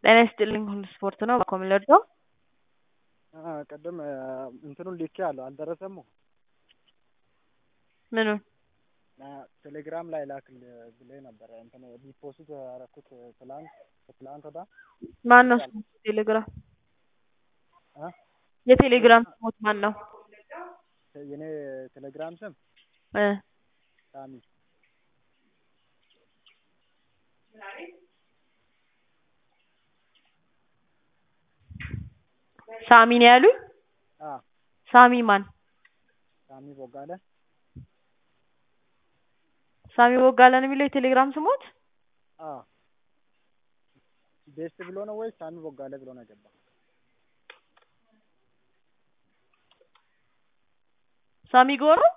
ጤና ይስጥልኝ ሁሉ ስፖርት ነው ባኮ የምንወደው ቅድም እንትኑን ልኬ አለው አልደረሰም። ምኑን ቴሌግራም ላይ ላክል ብለህ ነበረ እንትን ዲፖዚት ያደረኩት ትላንት ትላንት ወዳ ማን ነው ስሙ? ቴሌግራም የቴሌግራም ስሞት ማን ነው? የኔ ቴሌግራም ስም እ ሳሚ ሳሚ ነው ያሉኝ። አ ሳሚ ማን? ሳሚ ቦጋለ ሳሚ ቦጋለ ነው የሚለው የቴሌግራም ስሞት? አ ቤስት ብሎ ነው ወይስ ሳሚ ቦጋለ ብሎ ነው የገባው? ሳሚ ጎሮ